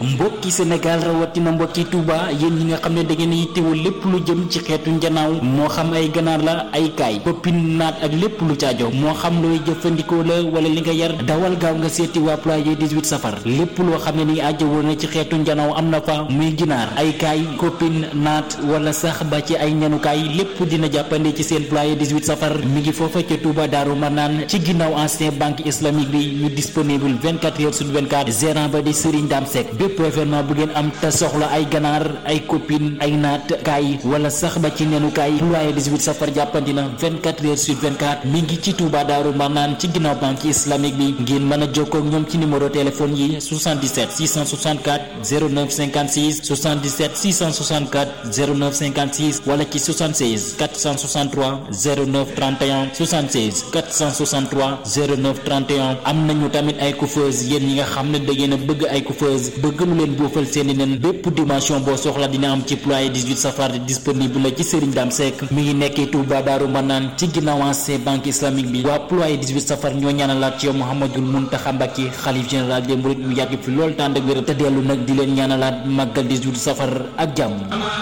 mbokki Sénégal rawatina mbokki Touba yéen ñi nga xam ne da ngeen yittewoo lépp lu jëm ci xeetu njanaaw moo xam ay ganaar la ay kaay poppin naat ak lépp lu caajo moo xam looy jëfandikoo la wala li nga yar dawal gaaw nga seeti waa ployer 18 safar lépp loo xam ne ni ajjawoo na ci xeetu njanaaw am na fa muy ginaar ay kaay koppin naat wala sax ba ci ay ñanukaay lépp dina jàppande ci seen ployer 18 safar mi ngi foofa ca Touba Daaru Manaan ci ginnaaw ancien banque islamique bi ñu disponible 24 heures sur 24 gérant ba di Serigne Dame Seck bépp événement bu ngeen am te soxla ay ganaar ay copine ay naat kaay wala sax ba ci nenukaay ployer 18 safar jàppandi na 24 heures sur 24 mi ngi ci Touba Daaru Manaan ci ginnaaw banque islamique bi ngeen mën a jokkoo ak ñoom ci numéro téléphone yi 77 664 09 56 77 664 09 56 wala ci 76 463 09 31 76 463 09 31 am nañu tamit ay coiffeuse yéen ñi nga xam ne da ngeen a bëgg ay coiffeuse bëgg lu leen boofal seeni nen bépp dimension boo soxla dina am ci ployer 18 safar disponible la ci Serigne Dame Seck mi ngi nekkee Touba Daaru Manaan ci ginnaaw ancien banque islamique bi waa ployer 18 safar ñoo ñaanalaat ci yow Mouhamadoul Mountakha Mbacké xalif général des mourides mu yàgg fi lool tànd ak wér te dellu nag di leen ñaanalaat màggal 18 safar ak jàmm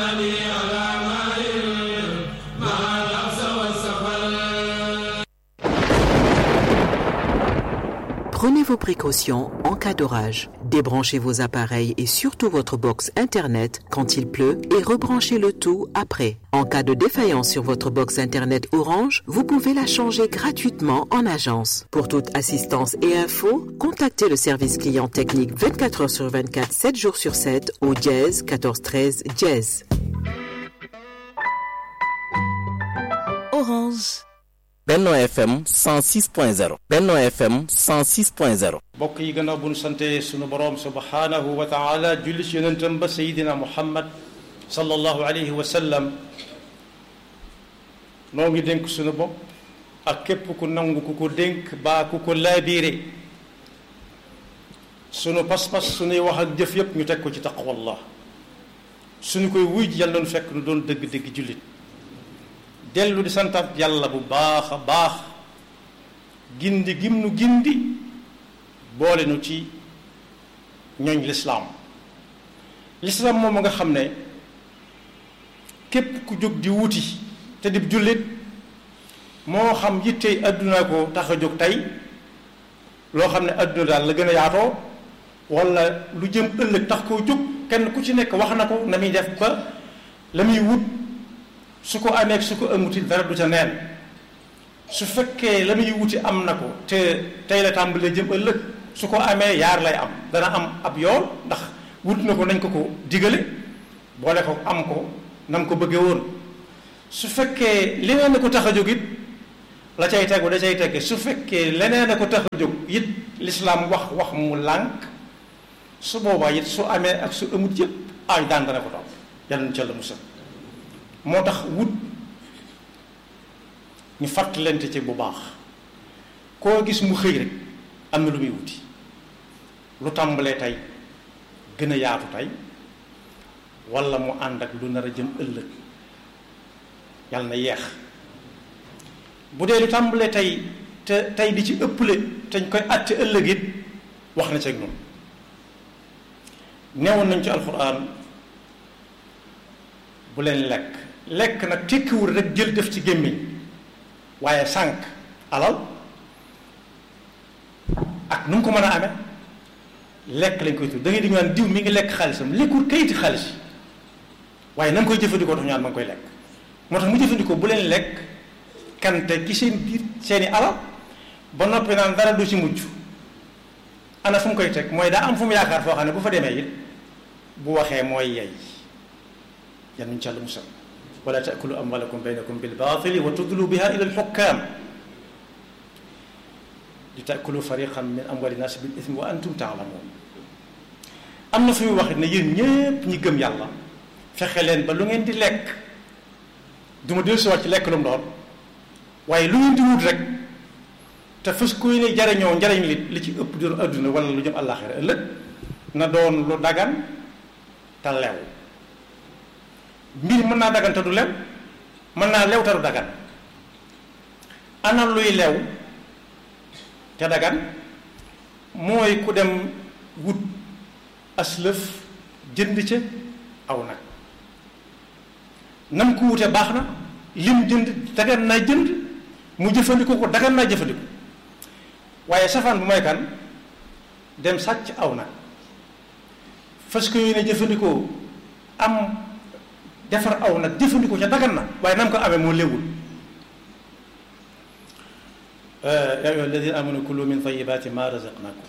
Prenez vos précautions en cas d'orage. Débranchez vos appareils et surtout votre box Internet quand il pleut et rebranchez le tout après. En cas de défaillance sur votre box Internet Orange, vous pouvez la changer gratuitement en agence. Pour toute assistance et info, contactez le service client technique 24 heures sur 24, 7 jours sur 7 au dièse 14 13 dièse. Orange. Benno FM 106.0 Benno FM 106.0 mbokk yi gannaaw bu nu sante sunu boroom subhanahu wa taala julli ci yonentam ba sayidina muhammad sallallahu alayhi wa sallam noo ngi dénk sunu bopp ak képp ku nangu ku ko dénk baa ku ko laabiire sunu pas-pas sunuy wax ak jëf yépp ñu teg ko ci taqwallah suñu koy wuy ji yàlla nu fekk nu doon dëgg-dëgg jullit dellu di santaat yàlla bu baax a baax gindi gim nu gindi boole nu ci ñooñ lislaam lislaam moom nga xam ne képp ku jóg di wuti te di jullit moo xam yittey àdduna ko tax a jóg tey loo xam ne àdduna daal la gën a yaatoo wala lu jëm ëllëg tax koo jóg kenn ku ci nekk wax na ko na muy def ba la muy wut su ko amee su ko amuti dara du ca neen su fekkee la muy wuti am na ko te tey la tàmbalee jëm ëllëg su ko amee yaar lay am dana am ab yool ndax wut na ko nañ ko ko digale boole ko am ko nam ko bëggee woon su fekkee leneen na ko tax a jóg it la cay tegu da cay tegge su fekkee leneen a ko tax a jóg it lislaam wax wax mu lànk su boobaa it su amee ak su amut yëpp ay daan dana ko topp yàlla nu ca la musal moo tax wut ñu fàttalante ci bu baax koo gis mu xëy rek am na lu muy wuti lu tàmbalee tey gën a yaatu tey walla mu ànd ak lu nar a jëm ëllëg yàlla na yeex bu dee lu tàmbalee tey te tey di ci ëpple te ñu koy àtte ëllëg it wax na ci ak noonu neewoon nañ ci alxuraan bu leen lekk lekk nag tekkiwul rek jël def ci gémmiñ waaye sànq alal ak nu mu ko mën a amee lekk lañ koy tudd da ngay di ñu naan diw mi ngi lekk xaalisam lekkul kayiti xaalis yi waaye na nga koy jëfandikoo tax ñu naan ma ngi koy lekk moo tax mu jëfandikoo bu leen lekk kante ci seen biir seeni alal ba noppi naan dara du ci mujj ana fu mu koy teg mooy daa am fu mu yaakaar foo xam ne bu fa demee it bu waxee mooy yey yan nuñ ca la musal wala taakulu amwalakum baynakum bil baatili wa tudlu biha ila al xukkaam li taakulu fariqan min amwali naas bil ismi wa antum taalamuun am na fu muy wax ne yéen ñépp ñi gëm yàlla fexe leen ba lu ngeen di lekk du ma dellusiwaat ci lekk lu mu doon waaye lu ngeen di wut rek te fës koy ne jariñoo njariñ li li ci ëpp doon adduna wala lu jëm àllaaxira ëllëg na doon lu dagan te lew mbir mën naa dagan te du lew mën naa lew te du dagan ana luy lew te dagan mooy ku dem wut aslëf jënd ca aw nag nam ko wute baax na lim jënd dagan naa jënd mu jëfandikoo ko dagan naa jëfandikoo waaye safaan bu mooy kan dem sàcc aw nag fas ko yéene jëfandikoo am defar aw nag jëfandikoo ca dagan na waaye nam ko amee moo léwul yaa ayyuha alladina amanu kulu min tayibaati ma razaqnakum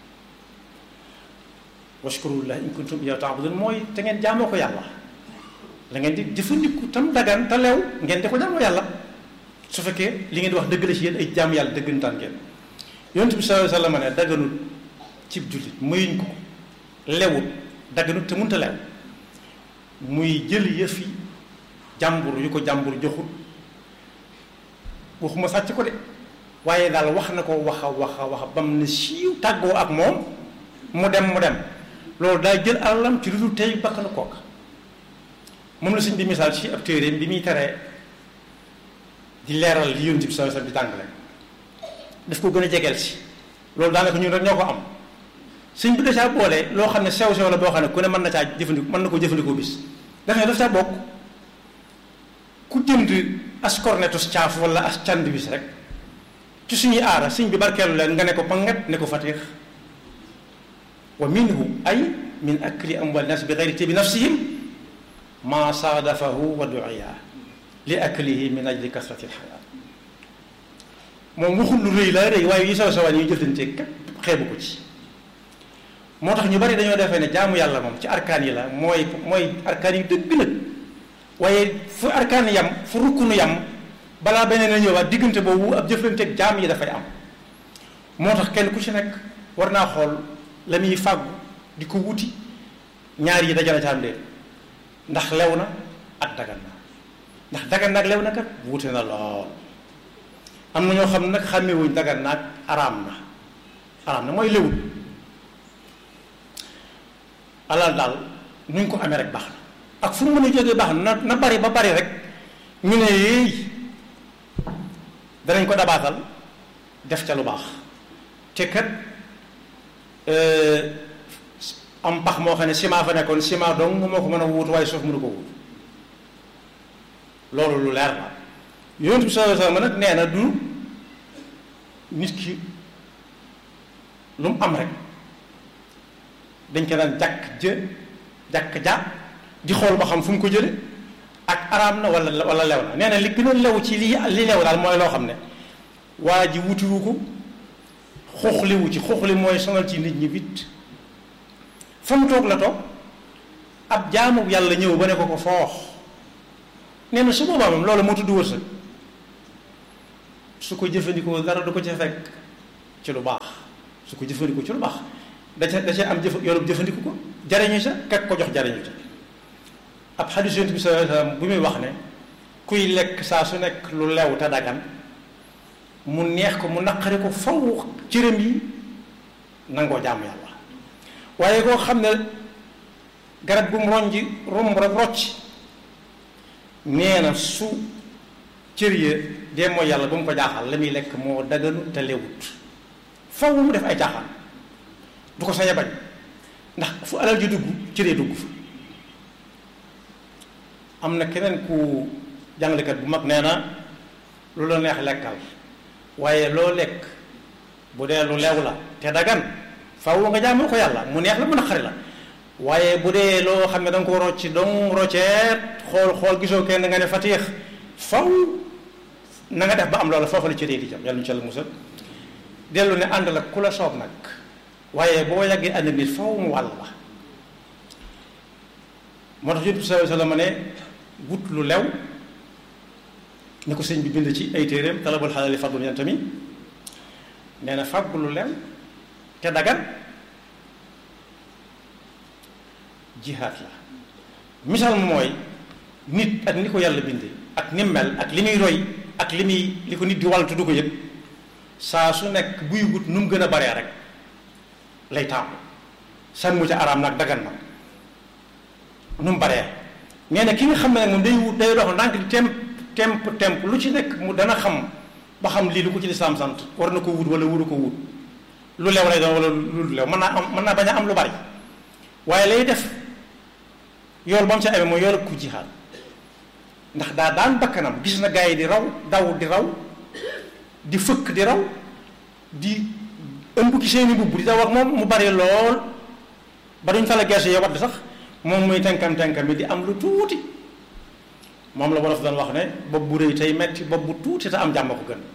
washkurullah in kuntum iyyahu ta'budun mooy te ngeen jaamoo ko yàlla la ngeen di jëfandiku tam dagan te leew ngeen di ko jaamoo yàlla su fekkee li ngeen di wax dëgg la ci yéen ay jaam yàlla dëggantaan ngeen yonent bi sallallahu alayhi wa sallam ne daganut cib jullit mayuñ ko lewut daganut te mënta leew muy jël yëfi jàmbur yu ko jàmbur joxut waxuma sàcc ko de waaye daal wax na ko wax a wax a wax bam ne siiw tàggoo ak moom mu dem mu dem loolu daal jël alalam ci lu dul tey bakk na kooka moom la suñ bi misaal ci ab téeréem bi muy teree di leeral li yonent bi sallallahu alayhi wasallam di tàngale daf ko gën a jegeel si loolu daanaka ñun rek ñoo ko am suñ bi da caa boole loo xam ne sew sew la boo xam ne ku ne mën na caa jëfandikoo mën na ko jëfandikoo bis daf ne daf caa bokk ku jënd as cornetus caaf wala as cand bis rek ci suñuy aara suñ bi barkeelu leen nga ne ko pangat ne ko fatix wa minhu ay min akli amwal nas bi gayri tibi nafsihim ma saadafahu wa duiya li aklihi min ajli kasrati lxayaat moom waxul lu rëy la rëy waaye yi saw sawaan yi jëflante képp xeebu ko ci moo tax ñu bari dañoo defee ne jaamu yàlla moom ci arkaan yi la mooy mooy arkaan yi dëgg nag waaye fu arkaan yam fu rukkunu yam balaa beneen a ñëwaat diggante boobu ab jëflanteeg jaam yi dafay am moo tax kenn ku ci nekk war naa xool la muy fàggu di ko wuti ñaar yi dajale ca am déet ndax lew na ak dagan na ndax dagan na ak lew na kat wuute na lool am na ñoo xam ne nag xàmmewuñ dagan na ak araam na araam na mooy lewul alal daal nu ñu ko amee rek baax na ak fu mu mën a jógee baax na na bari ba bari rek ñu ne yéey danañ ko dabaatal def ca lu baax te kat am pax moo xam ne ciment fa nekkoon ciment dong moo ko mën a wuutu waaye suuf mënu ko wuutu loolu lu leer la yonent bi sallallahu alayhi wasallam nag nee na du nit ki lu mu am rek dañ ko daan jàkk jë jàkk ja di xool ba xam fu mu ko jële ak araam na wala wala lew na nee na li gën a lew ci li li lew daal mooy loo xam ne waa ji wutiwu ko xuuxliwu ci xuuxli mooy sonal ci nit ñi bit fa mu toog la toog ab jaamu yàlla ñëw ba ne ko ko foox nee na su boobaa moom loolu moo tudd wërsëg su ko jëfandikoo dara du ko ca fekk ci lu baax su ko jëfandikoo ci lu baax da ca da ca am jëf yoonu jëfandiku ko jariñu sa kak ko jox jariñu ca ab xadiis Yonent bi sallallahu alayhi wasallam bu muy wax ne kuy lekk saa su nekk lu lew te dagan mu neex ko mu naqari ko faw cëram yi nangoo jaamu yàlla waaye koo xam ne garab gu mu ronji romb rek rocc nee na su cër ya dee mooy yàlla ba mu ko jaaxal la muy lekk moo daganu te lewut faw mu def ay jaaxal du ko sañ a bañ ndax fu alal ji dugg cëree dugg fa am na keneen ku jàngalekat bu mag nee na lu la neex lekkal waaye loo lekk bu dee lu lew la te dagan faw nga jaamal ko yàlla mu neex la mu naqari la waaye bu dee loo xam ne da nga ko rocci dong rocceet xool xool gisoo kenn nga ne fatiix faw na nga def ba am loola foofu la cëree di jam yàlla ñu ci la musal dellu ne ànd la ku la soob nag waaye boo yàggee ànd nit faw mu wàll la moo tax yonent bi sallallahu alayhi wasallam ne wut lu lew ni ko sëñ bi bind ci ay téeréem talabul xalaali fadlun yantami nee na fàggu lu lew te dagan jihaad la misaal mooy nit ak ni ko yàlla bindee ak ni mel ak li muy roy ak li muy li ko nit di wàll du ko yëg saa su nekk buy wut nu mu gën a baree rek lay taamu sànmu ca araam nag dagan nag nu mu baree nee na ki nga xam ne nag moom day wut day dox ndànk di temp temp temp lu ci nekk mu dana xam ba xam lii lu ko ci lislaam sant war na ko wut wala wuru ko wut lu lew lay doon wala lu lew mën naa am mën naa bañ a am lu bari waaye lay def yool ba mu ca amee mooy yool ku jihaad ndax daa daan bakkanam gis na gaa yi di raw daw di raw di fëkk di raw di ëmb ki seeni mbubb di daw ak moom mu bari lool ba duñ fa la gerse yo wadd sax moom muy tenkam tenkam bi di am lu tuuti moom la wolof doon wax ne bopp bu rëy tey metti bopp bu tuuti te am jàmm ko gën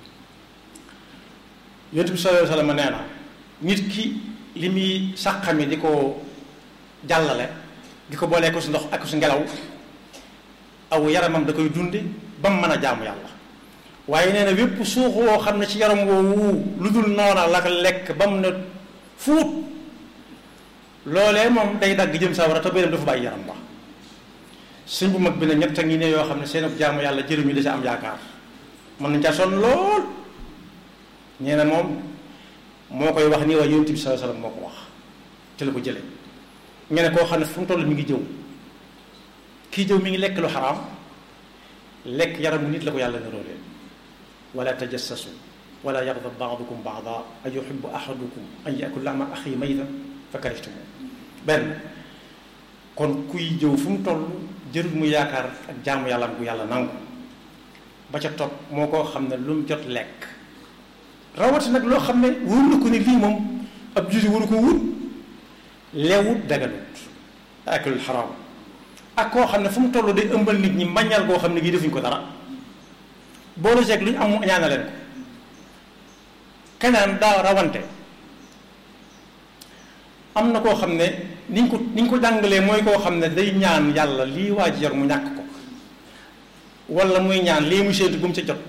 yonent bi sallallahu alayhi wasallam nee na nit ki li muy sàqami di ko jàllale di ko boolee ko si ndox ak si ngelaw aw yaramam da koy dunde ba mu mën a jaamu yàlla waaye nee na wépp suux woo xam ne ci yaram woowu lu dul noona la ko lekk ba mu ne fuut loolee moom day dagg jëm sawara te béyam dafa bàyyi yaram ba suñ bu mag bi ne ñett a ngi ne yoo xam ne seen jaamu yàlla jëriñu da ca am yaakaar mën nañ caa sonn lool ñee na moom moo koy wax nii waaye yonent bi sallallahu alayhi wasallam moo ko wax te la ko jële nga ne koo xam ne fu mu toll mi ngi jëw kii jëw mi ngi lekk lu xaraam lekk yaramu nit la ko yàlla niróolee wala tajassasu wala yaghdab ba'dukum ba'dan a yuhibbu ahadukum an ya'kula lahma akhihi maytan fa karihtumu benn kon kuy jëw fu mu toll jërul mu yaakaar ak jaamu yàlla bu yàlla nangu ba ca topp moo koo xam ne lu mu jot lekk rawati nag loo xam ne wóor na ko ni lii moom ab julli waru ko wut leewut daganut akulul xaraam ak koo xam ne fu mu toll day ëmbal nit ñi mbañal koo xam ne gii defuñ ko dara boolu jeeg lu ñu am mu ñaana leen ko keneen daa rawante am na koo xam ne niñ ko niñ ko jàngalee mooy koo xam ne day ñaan yàlla lii waa ji yor mu ñàkk ko wala muy ñaan lii muy séentu bu mu ca jot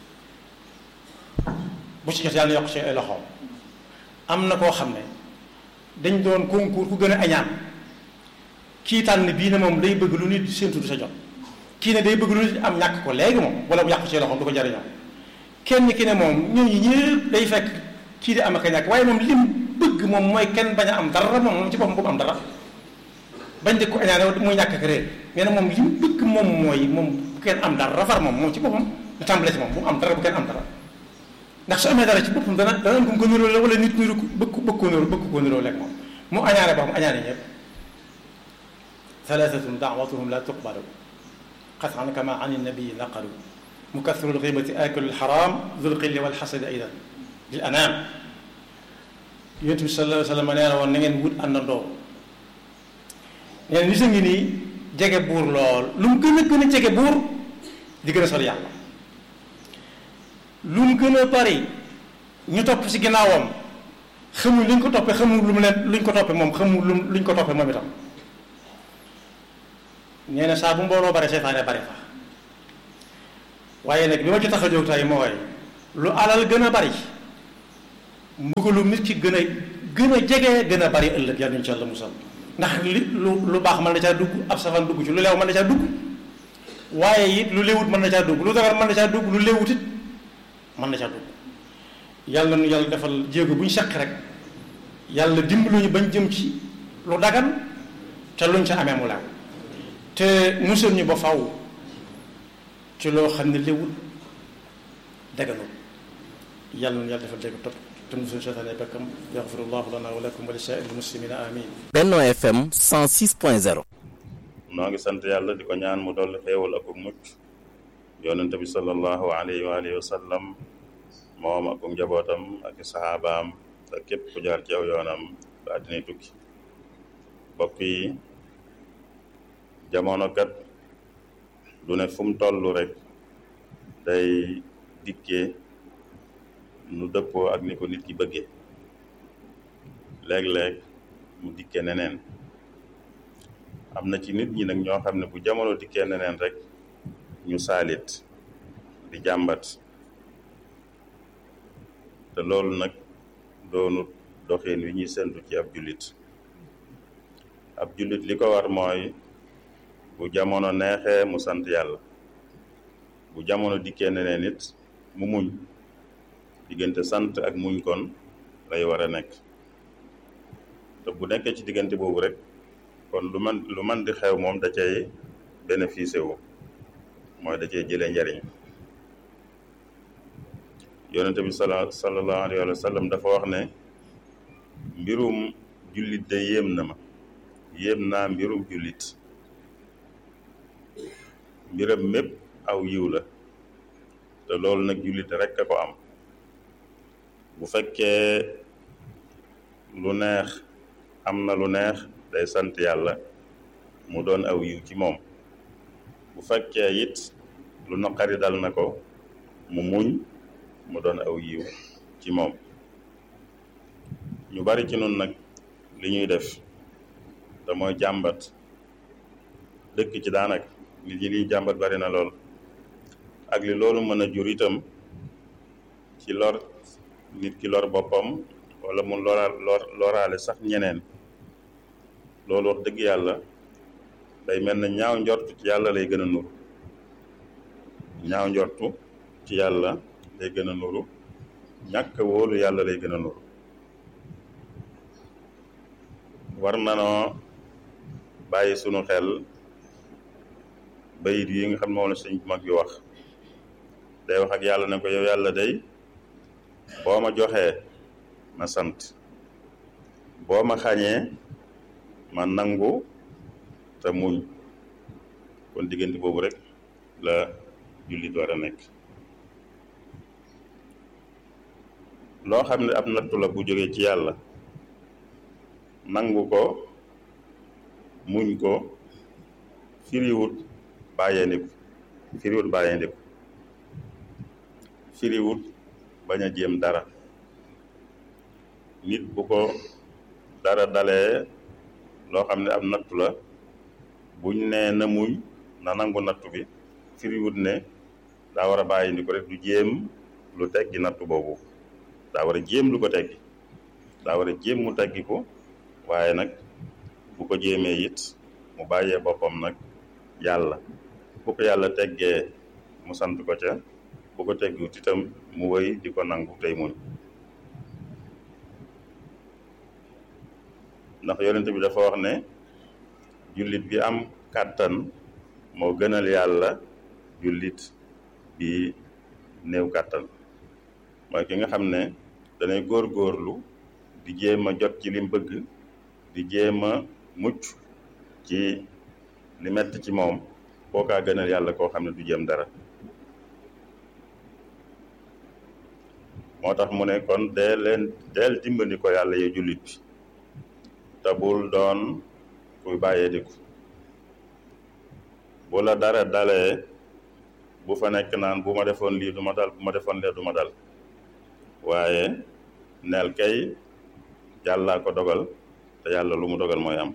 bu ci jot yàlla yokk ci ay loxoom am na koo xam ne dañ doon concours ku gën a añaan kii tànn bii ne moom day bëgg lu nit séentu du sa jot kii ne day bëgg lu nit am ñàkk ko léegi moom wala mu yàqu ci loxoom du ko jariñoo kenn ki ne moom ñooñu ñëpp day fekk kii di am ak a ñàkk waaye moom lim bëgg moom mooy kenn bañ a am dara moom moom ci boppam bu mu am dara bañ di ko añaane muy ñàkk ak réer nee na moom lim bëgg moom mooy moom bu kenn am dara rafar moom moom ci boppam da tàmbale ci moom bu mu am dara bu kenn am dara ndax su amee dara ci boppam dana dana am ko niroo la wala nit niru bëgg bëgg ko niroo bëgg ko niroo lekk moom mu añaane ba mu añaane ñëpp thalathatun da'watuhum la tuqbalu qat'an kama an nabii naqalu mukathiru lghibati akilu lharam dhul qilli wal hasadi aydan lil anam yonent bi sallallahu alayhi wa sallam nee na woon na ngeen wut àndandoo nee na nit a ngi nii jege buur lool lu mu gën a gën a jege buur di gën a sori yàlla lu mu gën a bari ñu topp ci ginnaawam xamul luñ ko toppee xamul lu mu leen luñ ko toppee moom xamul lu luñ ko toppee moom itam nee na saa bu mbooloo bare seytaane bare fa waaye nag bi ma ci tax a jóg tey mooy lu alal gën a bari mbugalum nit ki gën a gën a jege gën a bari ëllëg yàlla insha allah musal ndax li lu lu baax mën na caa dugg ab safan dugg ci lu leew mën na caa dugg waaye it lu léewut mën na caa dugg lu dagar mën na caa dugg lu léewut it mën na caa dugg yàlla nu yàlla defal jéego bu ñu seq rek yàlla dimbalu ñu bañ jëm ci lu dagan te luñ ca amee mu leew te musal ñu ba faw ci loo xam ne léewut daganul yàlla nu yàlla defal jéego topp te musul seytaane bakkam yaxfirullahu lana wa lakum wa li saa'iril muslimina amin Benno FM 106.0 noo ngi sant yàlla di ko ñaan mu dolli xéewal ak mucc yonente bi sallallahu alayhi wa alihi wa sallam moom ak njabootam ak saxaabaam ak képp ku jaar ci aw yoonam ba àddina tukki bokk yi jamono kat du ne fu mu toll rek day dikkee nu dëppoo ak ni ko nit ki bëggee léeg-léeg mu dikkee neneen am na ci nit ñi nag ñoo xam ne bu jamono dikkee neneen rek ñu saalit di jàmbat te loolu nag doonut doxin wi ñuy sentu ci ab jullit ab jullit li ko war mooy bu jamono neexee mu sant yàlla bu jamono dikkee neneen it mu muñ diggante sant ak muñ kon lay war a nekk te bu nekkee ci diggante boobu rek kon lu man lu man di xew moom da cay bénéficié wu mooy da cay jëlee njariñ yonente bi sala sallallahu alayhi wa sallam dafa wax ne mbirum jullit de yéem na ma yéem naa mbirum jullit mbiram mépp aw yiw la te loolu nag jullit rekk a ko am bu fekkee lu neex am na lu neex day sant yàlla mu doon aw yiw ci moom bu fekkee it lu naqari dal na ko mu muñ mu doon aw yiw ci moom ñu bari ci nun nag li ñuy def te mooy jàmbat dëkk ci daanaka nit ñi liy jàmbat bari na lool ak li loolu mën a jur itam ci lor nit ki lor boppam wala mu lora lor loraale sax ñeneen loolu wax dëgg yàlla day mel na ñaaw njortu ci yàlla lay gën a nuru ñaaw njortu ci yàlla lay gën a nuru ñàkk wóolu yàlla lay gën a nuru war nanoo bàyyi sunu xel bayit yi nga xam ne moom la sëñ mag bi wax day wax ak yàlla ne ko yow yàlla day boo ma joxee ma sant boo ma xañee ma nangu te muñ kon diggante boobu rek la jullit war a nekk loo xam ne ab nattu la bu jógee ci yàlla nangu ko muñ ko firiwut bàyyeendiku firiwut bàyyeendiku firiwut bañ a jéem dara nit bu ko dara dalee loo xam ne ab nattu la buñ nee na muñ na nangu nattu bi firiwut ne daa war a bàyyeendiku rek du jéem lu teggi nattu boobu daa war a jéem lu ko teggi daa war a jéem mu teggi ko waaye nag bu ko jéemee it mu bàyyee boppam nag yàlla bu ko yàlla teggee mu sant ko ca bu ko teggut itam mu wëy di ko nangu tey muñ ndax yonent bi dafa wax ne jullit bi am kàttan moo gënal yàlla jullit bi néew kàttan mooy ki nga xam ne danay góor-góorlu di jéem a jot ci lim bëgg di jéem a mucc ci li metti ci moom kookaa gënal yàlla koo xam ne du jéem dara moo tax mu ne kon dee leen deel dimbali ko yàlla ye jullit bi te bul doon kuy bàyyee diku bu la dara dalee bu fa nekk naan bu ma defoon lii du ma dal bu ma defoon lee du ma dal waaye neel kay yàllaa ko dogal te yàlla lu mu dogal mooy am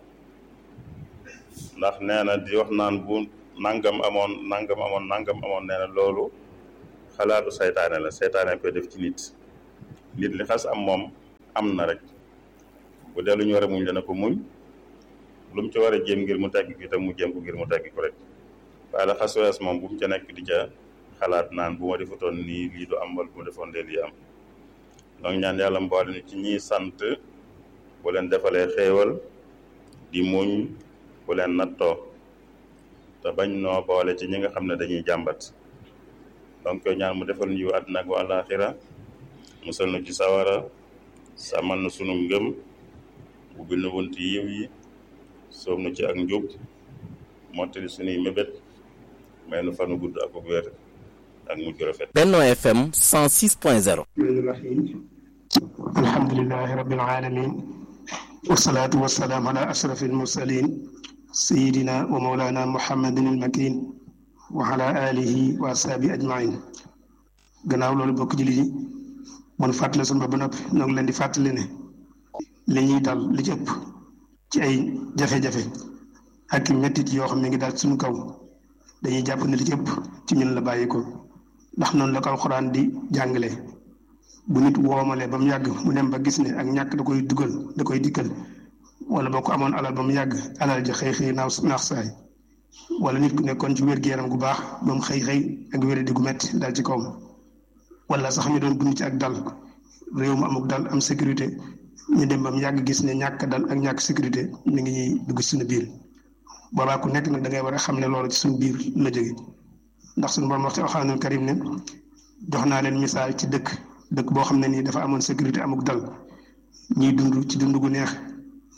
ndax nee na di wax naan bu nangam amoon nangam amoon nangam amoon nee na loolu xalaatu saytaane la saytaane koy def ci nit nit li xas am moom am na rek bu dee lu ñu war a muñ dana ko muñ lu mu ci war a jéem ngir mu tegg ko itam mu jéem ko ngir mu tegg ko rek waaye la xas wees moom bu mu ca nekk di ca xalaat naan bu ma defutoon nii lii du am wala bu ma defoon lee lii am donc ñaan yàlla mboole ni ci ñiy sant bu leen defalee xéewal di muñ bu leen nattoo te bañ noo boole ci ñi nga xam ne dañuy jàmbat donc ñaan mu defal ñu àddina ak wa àllaaxira musal nu ci sawara sàmmal na sunu ngëm ubbil nu bunt yiw yi soob nu ci ak njub mottali sunuy mébét may nu fanu gudd ak wér ak mujj rafet Benno FM 106.0 الرحيم الحمد لله رب العالمين والصلاة والسلام على أشرف المرسلين سيدنا ومولانا محمد المكين وعلى آله وأصحابه أجمعين gannaaw loolu bokk jullit yi mun fàttali sunu bopp ba noppi ñoo ngi leen di fàttali ne li ñuy dal li ci ëpp ci ay jafe-jafe ak i mettit yoo xam ne ngi daal suñu kaw dañuy jàpp ne li ci ëpp ci ñun la bàyyi ko ndax noonu la ko alxuraan di jàngale bu nit woomalee ba mu yàgg mu dem ba gis ne ak ñàkk da koy dugal da koy dikkal wala boo ko amoon alal ba mu yàgg alal ja xëy xëy naaw naax saay wala nit ku nekkoon ci wér-gu-yaram gu baax ba mu xëy xëy ak wéradi gu metti dal ci kawam wala sax ñu doon dund ci ak dal réew mu amuk dal am sécurité ñu dem ba mu yàgg gis ne ñàkk dal ak ñàkk sécurité mi ngi ñuy dugg suñu biir boobaa ku nekk nag da ngay war a xam ne loolu ci suñu biir la jóge ndax suñu borom wax ci alxuraanul karim ne jox naa leen misaal ci dëkk dëkk boo xam ne nii dafa amoon sécurité amuk dal ñuy dund ci dund gu neex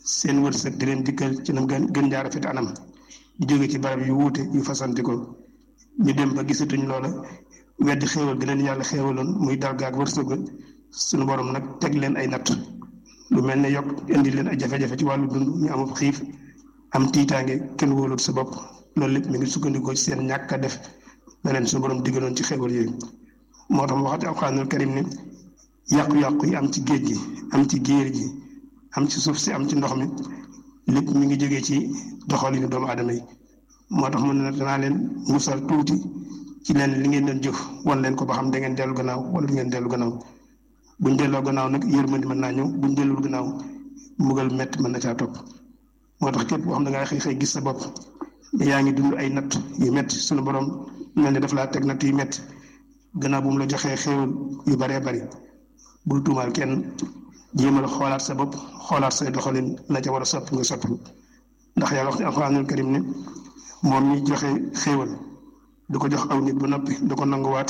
seen wërsëg di leen dikkal ci nam gën gën jaar rafet anam di jóge ci barab yu wuute yu fasanti ko ñu dem ba gisatuñ loola weddi xéewal gi leen yàlla xéewaloon muy dal gaag wërsëg suñu borom nag teg leen ay natt lu mel ne yokk indi leen ay jafe-jafe ci wàllu dund ñu amul xiif am tiitaange kenn wóolut sa bopp loolu lépp mi ngi sukkandikoo ci seen ñàkk a def la leen suñu borom diggaloon ci xéewal yooyu moo tax mu waxati alxuraanul karim ne yàqu-yàqu yi am ci géej gi am ci géer gi am ci suuf si am ci ndox mi lépp mi ngi jógee ci doxalinu doomu aadama yi moo tax mu ne danaa leen musal tuuti ci leen li ngeen doon jëf wan leen ko ba xam da ngeen dellu gannaaw wala du ngeen dellu gannaaw buñ delloo gannaaw nag yërmandi mën naa ñëw buñ dellul gannaaw mbugal mett mën na caa topp moo tax képp koo xam da ngaa xëy xëy gis sa bopp yaa ngi dund ay natt yu métti suñu borom mel ne daf laa teg natt yu métti gannaaw bu mu la joxee xéewal yu baree bari bul tuumaal kenn jéemal xoolaat sa bopp xoolaat say doxalin la ca war a sopp nga sopp ndax yàlla wax ci alxuraanul karim ne moom mi joxe xéewal du ko jox aw nit ba noppi du ko nanguwaat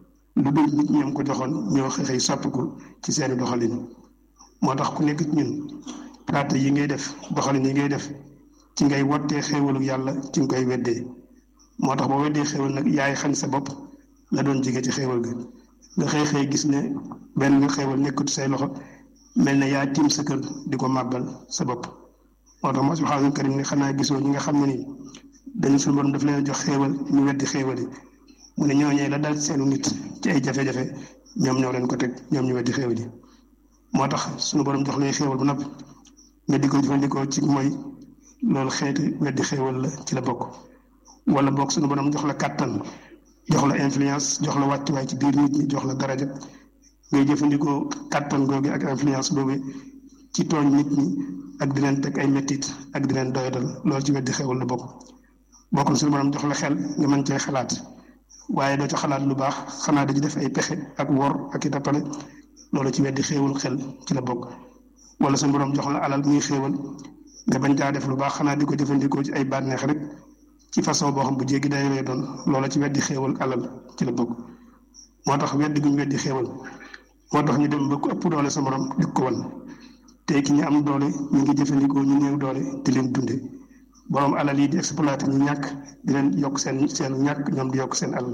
lu dul nit ñoom ko joxoon ñoo xëy soppiku ci seeni doxalin moo tax ku nekk ci ñun praate yi ngay def doxalin yi ngay def ci ngay wottee xéewalu yàlla ci nga koy weddee moo tax boo weddee xéewal nag yaay xañ sa bopp la doon jige ci xéewal ga nga xëy xëy gis ne benn nga xéewal nekkut say loxo mel na yaa tiim sa kër di ko màggal sa bopp moo tax moo subhaanahu karim ne xanaa gisoo ñi nga xam ne nii dañu suñu borom daf leen jox xéewal ñu weddi xéewal yi mu ne ñooñee la dal seenu nit ci ay jafe-jafe ñoom ñoo leen ko teg ñoom ñu weddi xéewal yi moo tax suñu borom jox lay xéewal bu nopp nga di ko jëfandikoo ci mooy loolu xeeti weddi xéewal la ci la bokk wala bokk suñu borom jox la kàttan jox la influence jox la wàccuwaay ci biir nit ñi jox la daraja ngay jëfandikoo kàttan googu ak influence boobu ci tooñ nit ñi ak di leen teg ay mettit ak di leen doyadal loolu ci weddi xéewal la bokk bokkul suñu borom jox la xel nga mën cee xalaat waaye doo ci xalaat lu baax xanaa dañu def ay pexe ak wor ak i tappale loolu ci weddi xéewal xel ci la bokk wala suñu borom jox la alal muy xéewal nga bañ caa def lu baax xanaa di ko jëfandikoo ci ay bànneex rek ci façon boo xam bu jéggi day lay doon loola ci weddi xéewal alal ci la bokk moo tax weddi guñ weddi xéewal moo tax ñu dem ba ku ëpp doole sa morom di ko wan tey ki ñu am doole ñu ngi jëfandikoo ñu néew doole di leen dunde borom alal yi di exploité ñu ñàkk di leen yokk seen seen ñàkk ñoom di yokk seen alal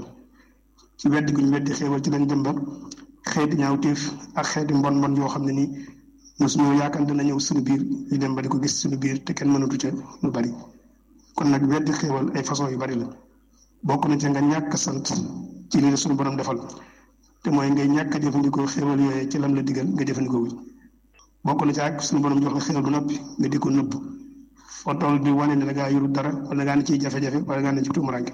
ci weddi guñ weddi xéewal ci lañ dem ba xeeti ñaawteef ak xeeti mbon mbon yoo xam ne nii mosuñoo yaakaar dana ñëw suñu biir ñu dem ba di ko gis suñu biir te kenn mënatu ca lu bari kon nag weddi xéewal ay façon yu bari la bokk na ca nga ñàkk sant ci li la suñu borom defal te mooy ngay ñàkk a jëfandikoo xéewal yooyee ci lam la digal nga jëfandikoo wu bokk na ca ak suñu borom jox la xéewal bu noppi nga di ko nëbb foo toll di wane ne da ngaa yorul dara wala ngaa ne ciy jafe-jafe wala ngaa ne ci tuumuranke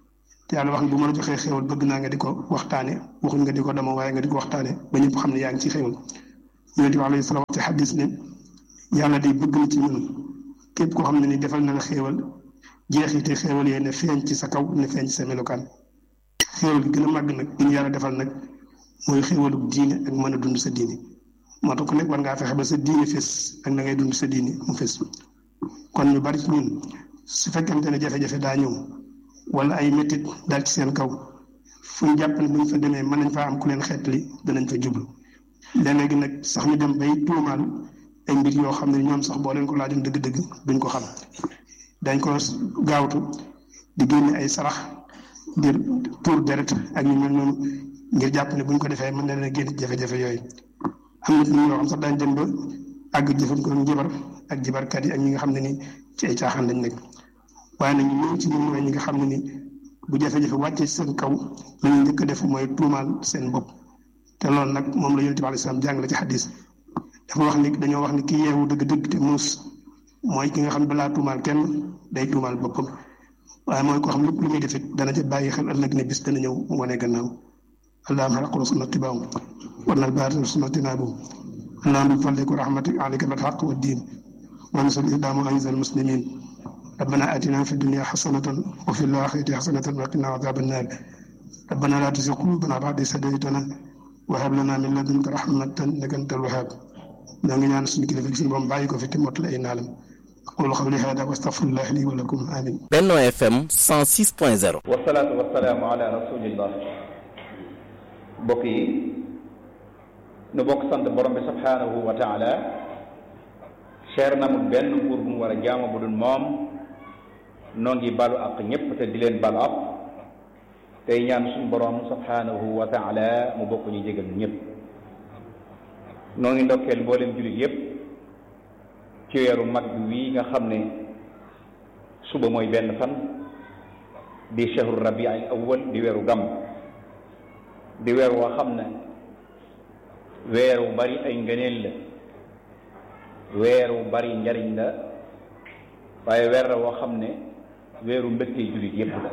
te yàlla wax ne bu ma la joxee xéewal bëgg naa nga di ko waxtaane waxuñ nga di ko dama waaye nga di ko waxtaane ba ñëpp xam ne yaa ngi ci xéewal yonent bi alayhi salaam ci xadis ne yàlla day bëgg na ci ñun képp koo xam ne ni defal na la xéewal jeexite xéewal yooyu ne feeñ ci sa kaw ne feeñ ci sa melokaan xéewal gi gën a màgg nag gi ñu yàlla defal nag mooy xéewalu diine ak mën a dund sa diine moo tax ku nekk war ngaa fexe ba sa diine fés ak na ngay dund sa diine mu fés kon ñu bari ci ñun su fekkente ne jafe-jafe daa ñëw wala ay métit daal ci seen kaw fu ñu jàpp ne bu ñu fa demee mën nañ faa am ku leen xeetli danañ fa jublu léeg-léegi nag sax ñu dem bay tuumaal ay mbir yoo xam ne ñoom sax boo leen ko laajoon dëgg-dëgg duñ ko xam dañ ko gaawtu di génne ay sarax di tuur deret ak yu mel noonu ngir jàpp ne buñ ko defee mën na leen a génn jafe-jafe yooyu am nit ñi ñoo xam sax daañ dem ba àgg jëfandikoo njibar ak jibarkat yi ak ñi nga xam ne ni ci ay caaxaan lañ nekk waaye nag ñu ci ñun mooy ñi nga xam ne ni bu jafe-jafe wàccee seen kaw la ñu njëkk a def mooy tuumaal seen bopp te loolu nag moom la yonent bi alayhi salaam jàngale ci xadis dafa wax ni dañoo wax ni ki yeewu dëgg-dëgg te muus mooy ki nga xam ne balaa tuumaal kenn day tuumaal boppam waaye mooy koo xam lépp lu muy def it dana ca bàyyi xel ëllëg ne bis dana ñëw wane gannaaw allahumma xalaqul sunnati baam war nal baatil sunnati naabu allahumma bi fadlika wa rahmatika alayka bil haqq wa diin wa nasal islaam wa anzal muslimin ربنا آتنا في الدنيا حسنة وفي الآخرة حسنة وقنا عذاب النار ربنا لا تزغ قلوبنا بعد إذ هديتنا وهب لنا من لدنك رحمة إنك أنت الوهاب ñoo ngi ñaan suñu kilifa suñu borom bàyyi ko fi te mottali ay naalam aqulu qawli hada wa astaghfirullah li wa lakum amin Benno FM 106.0 wasalaatu wasalaamu ala rasulillah mbokk yi nu bokk sant borom bi subhanahu wa taala seer na mu benn buur bu mu war a jaamu bu dul moom noo ngi balu ak ñépp te di leen balu ak tey ñaan suñu borom subhanahu wa taala mu bokk ñu jégal ñépp noo ngi ndokkeel mboolem jullit yépp ci weeru mag bi wii nga xam ne suba mooy benn fan di shahru rabi al awwal di weeru gàmm di weer woo xam ne weer wu bari ay ngëneel la weer wu bari njariñ la waaye weer la woo xam ne weeru mbégte jullit yépp la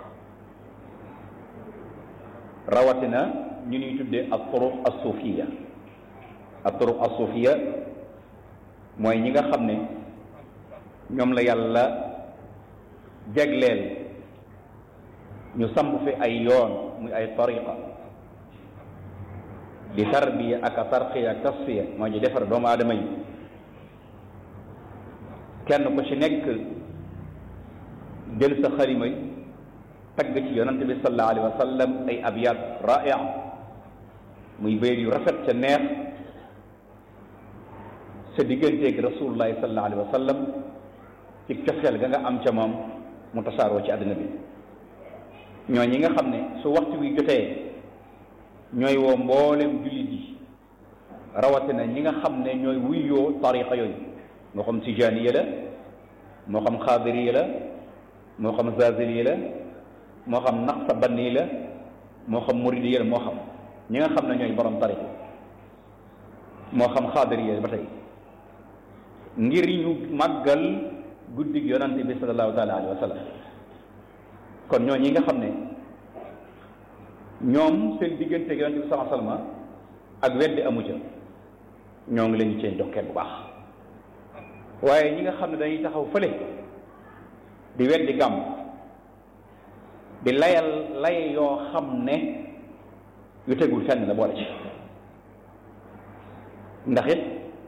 rawatina ñu ñuy tuddee ak turuq as-sufiya ak turuq as-sufiya mooy ñi nga xam ne ñoom la yàlla jagleel ñu samp fi ay yoon muy ay tariqa di tarbiya ak a tarqiya ak tasfiya moo ñu defar doomu aadama yi kenn ku ci nekk jël sa xalima yi tagg ci yonante bi sallallahu alayhi wa sallam ay abyaat raia muy bayt yu rafet ca neex sa digganteeg rasulullahi sallallahu alayhi wa sallam ci cofeel ga nga am ca moom mu tasaaroo ci àddina bi ñoo ñi nga xam ne su waxtu wi jotee ñooy woo mboolem jullit yi rawatina ñi nga xam ne ñooy wuyoo tariqa yooyu moo xam tijaaniya la moo xam xaadiriya la moo xam zaziliya la moo xam naqsabanni la moo xam muridiya la moo xam ñi nga xam ne ñooy borom tariqa moo xam xaadiriya ba tey ngir ñu màggal guddig yonante bi sallallahu taala alayhi wa sallam kon ñoo ñi nga xam ne ñoom seen diggante yonante bi sallallahu alayhi wa sallam ak weddi amu ca ñoo ngi leen cee ndokkeel bu baax waaye ñi nga xam ne dañuy taxaw fële di weddi gàmm di layal lay yoo xam ne yu tegul fenn la boole ci ndax it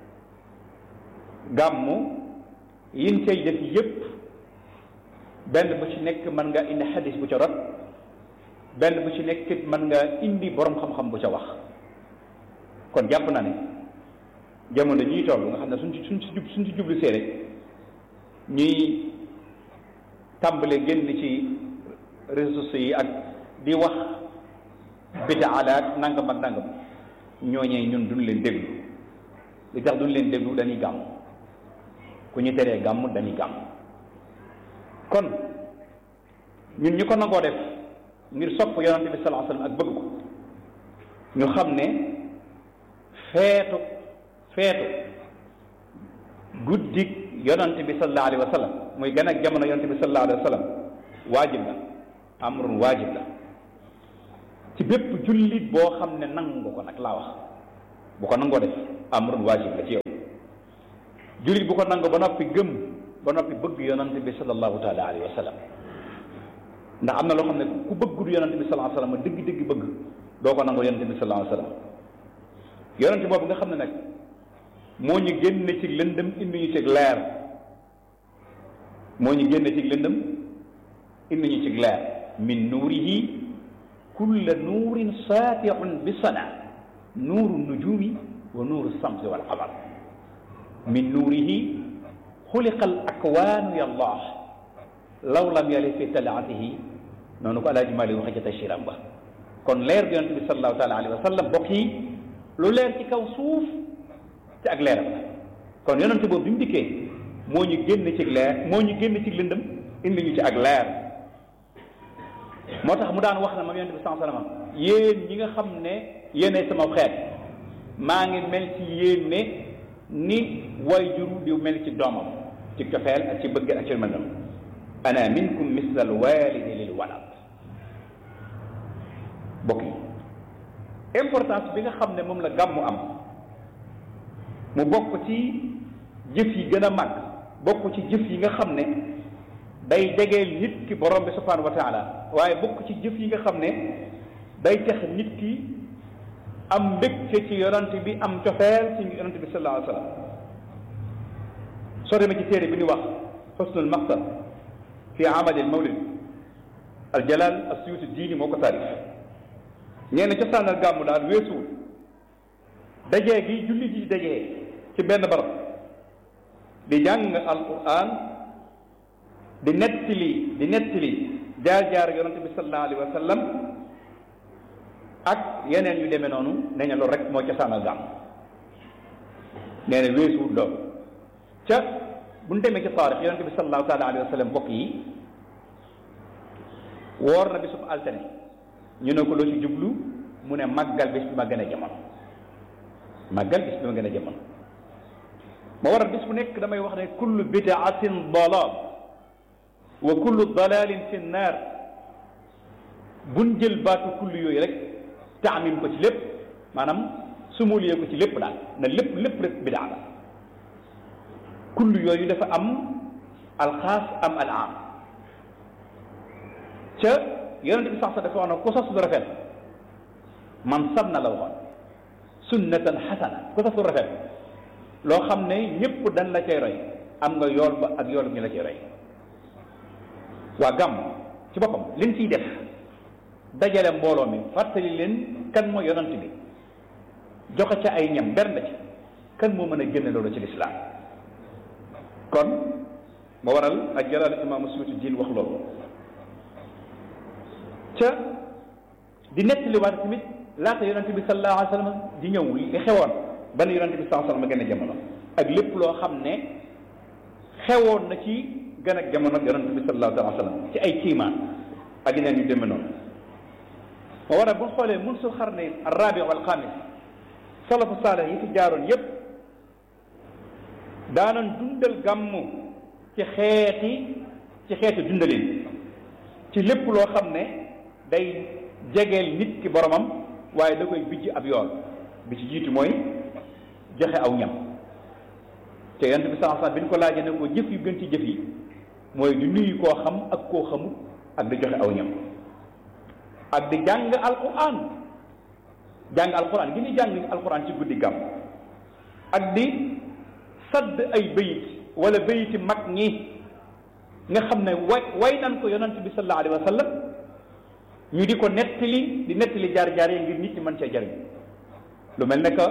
gàmmu yin cay def yépp benn bu ci nekk mën nga indi xadis bu ca rot benn bu ci nekk it mën nga indi borom xam-xam bu ca wax kon jàpp na ne jamono ñuy toll nga xam ne suñ ci suñ ci jub suñ ci jublu see rek ñuy tàmbale génn ci réseaux sociaux yi ak di wax bidaa la ak nangam ak nangam ñooñee ñun duñ leen déglu li tax duñ leen déglu dañuy gàmm ku ñu teree gàmm dañuy gàmm kon ñun ñu ko nangoo def ngir sopp yonante bi sallallahu alayhi wasallam ak bëgg ko ñu xam ne feetu feetu guddik yonante bi sallallahu alayhi wasallam muy gën ak jamono yonante bi sallallahu alayhi wasallam waajib la amrun waajib la ci bépp jullit boo xam ne nangu ko nag laa wax bu ko nangoo def amrun waajib la ci yow jullit bu ko nangu ba noppi gëm ba noppi bëgg yonante bi sallallahu taala alayhi wa sallam ndax am na loo xam ne ku bëggul yonante bi sallallahu alayhi wa sallam dëgg-dëgg bëgg doo ko nangu yonante bi sallallahu alayhi wa sallam yonante boobu nga xam ne nag moo ñu génne ci lëndëm indi ñu ci leer moo ñu génne ci lëndëm indi ñu ci leer min nuurihi kulla nuurin saatiun bi sana nuuru nujumi wa nuuru samsi wal qamar min nuurihi xuliqa al akwaanu ya allah law lam yali fi talaatihi noonu ko alaaji Maalik waxe ca tasiram ba kon leer bi yonente bi salallahu taala alayhi wa sallam bokk yi lu leer ci kaw suuf ci ak leeram la kon yonente boobu bi mu dikkee moo ñu génn ci leer moo ñu génn ci lëndëm indi ñu ci ak leer moo tax mu daan wax na moom yonente bi sallallahu alayhi wa sallam yéen ñi nga xam ne yéenay sama xeet maa ngi mel ci yéen ne ni way juru di mel ci doomam ci cofeel ak ci bëgg ak ci mel noonu ana minkum misla al walidi lil walad bokk yi importance bi nga xam ne moom la gàmmu am mu bokk ci jëf yi gën a mag bokk ci jëf yi nga xam ne day jegeel nit ki borom bi subhanahu wa taala waaye bokk ci jëf yi nga xam ne day tax nit ki am mbégte ci yonante bi am cofeel ci yonante bi sallallahu alayhi wa sallam soo demee ci téere bi ñu wax xusnul maqsad fi amali al mawlid al jalal asuyuti diini moo ko taarif ñee ne cosaanal gàmmu daal weesuwul dajee gi julli ji dajee ci benn barab di jàng alquran di nettali di nettali jaar-jaar yonante bi sallallahu alayhi wa sallam ak yeneen yu demee noonu nee na loolu rek moo ca sànal gàmm nee na weesuwut loolu ca bu ñu demee ci taarix yonante bi sallallahu taala alayhi wa sallam mbokk yi woor na bisub altine ñu ne ko loo ci jublu mu ne màggal bis bi ma gën a jamono màggal bis bi ma gën a jamono ma waral bis bu nekk damay wax ne kullu bidaatin dalal wa kullu dalalin fi nnaar buñ jël baatu kullu yooyu rek taamim ko ci lépp maanaam sumuliyee ko ci lépp daal na lépp lépp rek bidaa la kullu yooyu dafa am alxaas am al am ca yonente bi sax sax dafa wax ne ku sos lu rafet man sanna la waxoon sunnatan xasana ku sos lu rafet loo xam ne ñëpp dañ la cay roy am nga yool ba ak yool ñu la cay roy waa gàmm ci boppam liñ ciy def dajale mbooloo mi fàttali leen kan mooy yonant bi joxe ca ay ñam benn ci kan moo mën a génne loolu ci lislaam kon moo waral ak jalaal imaamu suyuti diin wax loolu ca di nettaliwaat tamit laata yonent bi sallallahu alayhi wa sallam di ñëw li xewoon ba ne yonent bi sallallahu alayhi wa sallam gën a jamono ak lépp loo xam ne xewoon na ci gën a jamono yonent bi sallallahu alayhi wa sallam ci ay kiimaan ak yeneen yu demee noonu moo war a bu xoolee mun sul xarne arrabi wal xamis salafu saalih yi fi jaaroon yépp daanan dundal gàmmu ci xeeti ci xeeti dundalin ci lépp loo xam ne day jegeel nit ki boromam waaye da koy bijj ab yoon bi ci jiitu mooy joxe aw ñam te yonent bi sallallahu alayhi wasallam bi ñu ko laajee ne ko jëf yu gën ci jëf yi mooy di nuyu koo xam ak koo xamut ak di joxe aw ñam ak di jàng alquran jàng alquran gi ni jàng alquran ci guddi gàmm ak di sadd ay bayit wala bayiti mag ñi nga xam ne way way nan ko yonent bi sallallahu alayhi wa sallam ñu di ko nettali di nettali jaar-jaar yi ngir nit ñi mën cee jariñ lu mel ne que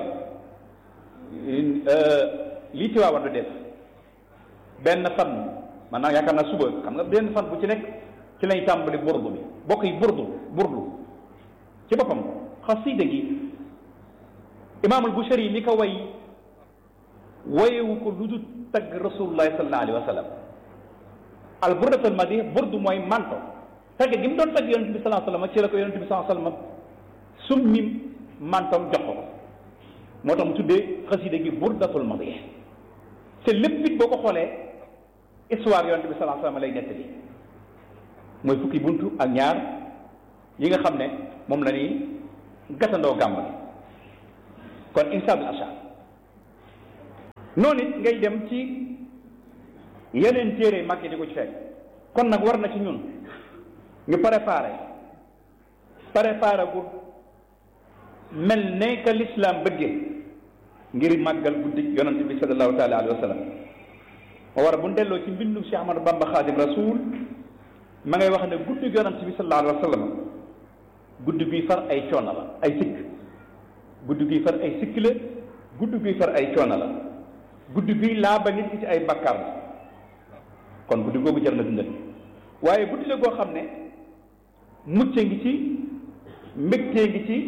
lii Tiwaawan du def benn fan maanaam yaakaar naa suba xam nga benn fan bu ci nekk ci lañ tàmbali burdu bi bokk yi burdu burdu ci boppam xasida gi imaamul Bushari mi ko way wayewu ko lu dul tagg rasulullahi sallallahu alayhi wa sallam al burdatul madih burdu mooy manto tagg gi mu doon tagg yonente bi sallallahu alayhi wa sallam ci la ko yonente bi sallallahu alayhi wa sallam summi mantom jox ko moo tax mu tuddee xasida gi burdatul madih te lépp it boo ko xoolee histoire yonente bi sallallahu alayhi wa sallam lay nettali mooy fukki buntu ak ñaar yi nga xam ne moom la ñuy gàttandoo gàmm bi kon insaabul ashar noonu it ngay dem ci yeneen téere mag yi di ko ci fekk kon nag war na ci ñun ñu préparé préparé gu mel ne que l'islam bëggee ngir màggal guddi yonante bi sallallahu taala alayhi wa sallam moo war bu ñu delloo ci mbindum Cheikh Ahmadou Bamba Xaadim Rasul ma ngay wax ne guddi yonante bi sallallahu alayhi wa sallam guddi guy far ay coono la ay sikk guddi guy far ay sikk la guddi guy far ay coono la guddi guy laaba nit ki ci ay bakkar la kon guddi googu jar na dundal waaye guddi la goo xam ne mucce ngi ci mbégtee ngi ci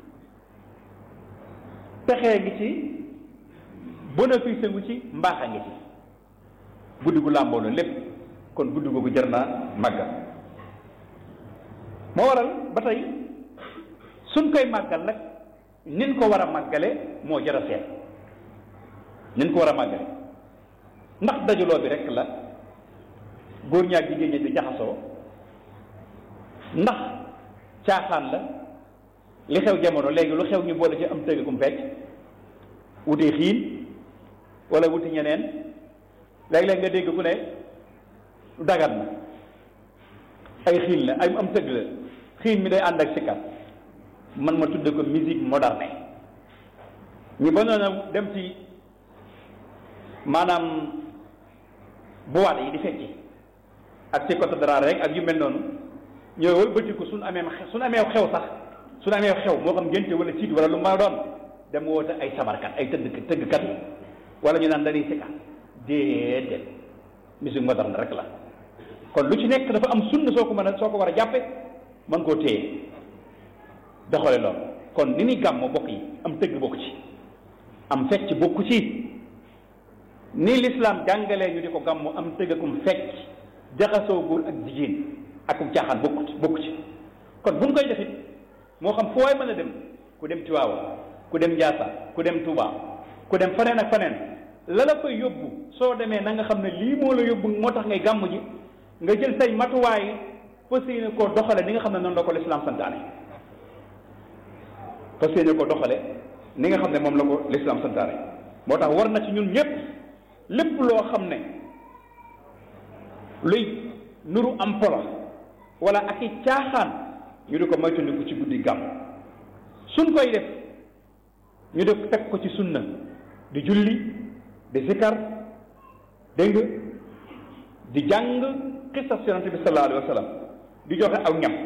texee ngi ci bénéfice ngi ci mbaaxa ngi ci guddi gu làmboo la lépp kon guddi googu jar naa màggal moo waral ba tey suñ koy màggal nag nin ko war a màggale moo jar a seet nin ko war a màggale ndax dajaloo bi rek la góor ñaak jigéen ñi di jaxasoo ndax caaxaan la li xew jamono léegi lu xew ñu boole ci am tëggum fecc wuti xiin wala wuti ñeneen léeg-léeg nga dégg ku ne dagat na ay xiin la ay am tëgg la xiin mi day ànd ak sikkat man ma tudde ko musique moderne ñu ba noona dem ci maanaam boîte yi di fecci ak ci côté dara rek ak yu mel noonu ñooy wëlbatiku suñ amee suñ amee xew sax suñ amee xew moo xam ngénte wala ciit wala lu ma doon dem woote ay sabarkat ay tëgg tëggkat wala ñu naan dañuy sikkat déedéet musique moderne rek la kon lu ci nekk dafa am sunna soo ko mën a soo ko war a jàppe mën koo téye doxale loolu kon ni ni gàmmo bokk yi am tëgg bokk ci am fecc bokku ci ni lislaam jàngalee ñu di ko gàmmu am tëggakum fecc jaxasoo góor ak jigéen akum caaxaan bokku ci bokku ci kon bu ñu koy defit moo xam fu waay mën a dem ku dem Tiwaawan ku dem Njaasaan ku dem Tuubaa ku dem faneen ak faneen la la koy yóbbu soo demee na nga xam ne lii moo la yóbbu moo tax ngay gàmm ji nga jël say matuwaay fas yéene koo doxale ni nga xam ne noonu la ko lislaam santaane fas yéene koo doxale ni nga xam ne moom la ko lislaam santaane moo tax war na ci ñun ñëpp lépp loo xam ne luy nuru am polo wala ak i caaxaan ñu di ko moytandiku ci guddi gàmm suñ koy def ñu def teg ko ci sunna di julli di zikar dégg nga di jàng xisas yonante bi sallallahu alayhi wa sallam di joxe aw ñam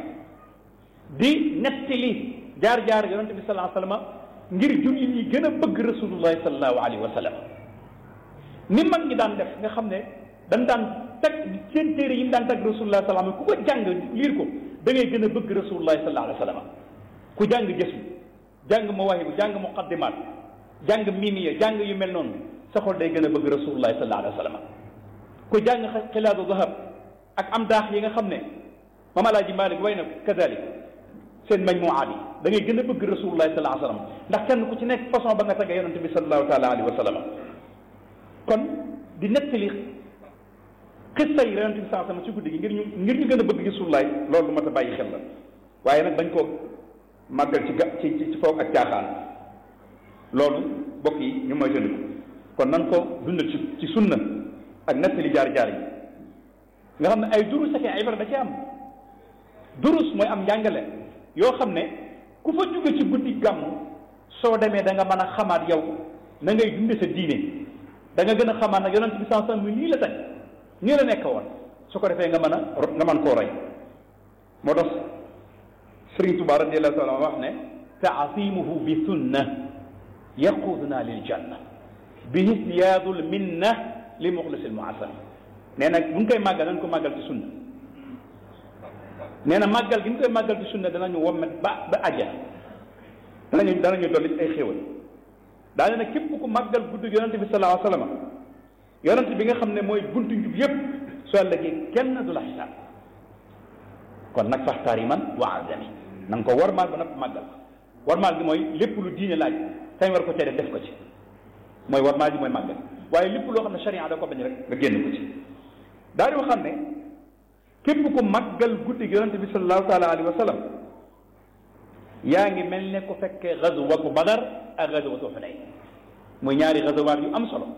di nettali jaar-jaar yonante bi sallallahu alayhi wa sallam ngir julli ñi gën a bëgg rasulullahi sallallahu alayhi wa sallam ni mag ñi daan def nga xam ne dañ daan teg seen téere yi mu daan teg rasulullahi sallallahu alayhi wa sallam ku ko jàng liir ko da ngay gën a bëgg rasulullahi sallallahu alayhi wa sallam ku jàng jës jàng mawaahibu jàng muqaddimaat jàng mimiya jàng yu mel noonu sa xol day gën a bëgg rasulullahi sallallahu alayhi wa sallam ku jàng xilaadu zahab ak am daax yi nga xam ne maam alaaji Malik way na kadalik seen majmuwaat yi da ngay gën a bëgg rasulullahi sallallahu alayhi wa sallam ndax kenn ku ci nekk façon ba nga tagee yonente bi sallallahu taala alayhi wa sallam kon di nettali xissa yi yonente bi sallallahu alayhi wa sallam ci guddi gi ngir ñu ngir ñu gën a bëgg rasulullahi loolu lu mat a bàyyi xel la waaye nag bañ koo màggal ci ga ci ci foog ak caaxaan loolu bokk yi ñu mooy tëndiku kon nan ko dundal ci ci sunna ak nettali jaar-jaar yi nga xam ne ay durus ak ay ibra da ci am durus mooy am njàngale yoo xam ne ku fa jóge ci guddi gàmm soo demee da nga mën a xamaat yow na ngay dunde sa diine da nga gën a xamaat nag yonent bi sans sans mi nii la teg nii la nekk woon su ko defee nga mën a nga mën koo roy moo tax Sëriñ Tuubaa radiyallahu taala wax ne taasimuhu bi sunna yaquduna lil janna bi hisyaadul minna li muxlisil muasam nee na bu ñu koy màggal nañ ko màggal ci sunna nee na màggal gi ñu koy màggal ci sunna danañu wommet ba ba àjjana danañu danañu dolli ay xéwal daane nag képp ku màggal guddi yonente bi sallallahu alayhi wa sallam yonente bi nga xam ne mooy buntu njub yépp soo ëllëgee kenn du la xisaab kon nag faxtaar yi man wa azami na nga ko warmaal ba nag màggal warmaal gi mooy lépp lu diine laaj kañ war ko cee def def ko ci mooy warmaal gi mooy màggal waaye lépp loo xam ne sharia da ko bañ rek nga génn ko ci daal di waxam ne képp ku màggal guddi gi yonente bi sallallahu taala alayhi wa sallam yaa ngi mel ne ku fekkee gazwatu badar ak gazwatu xunayn muy ñaari gazawaat yu am solo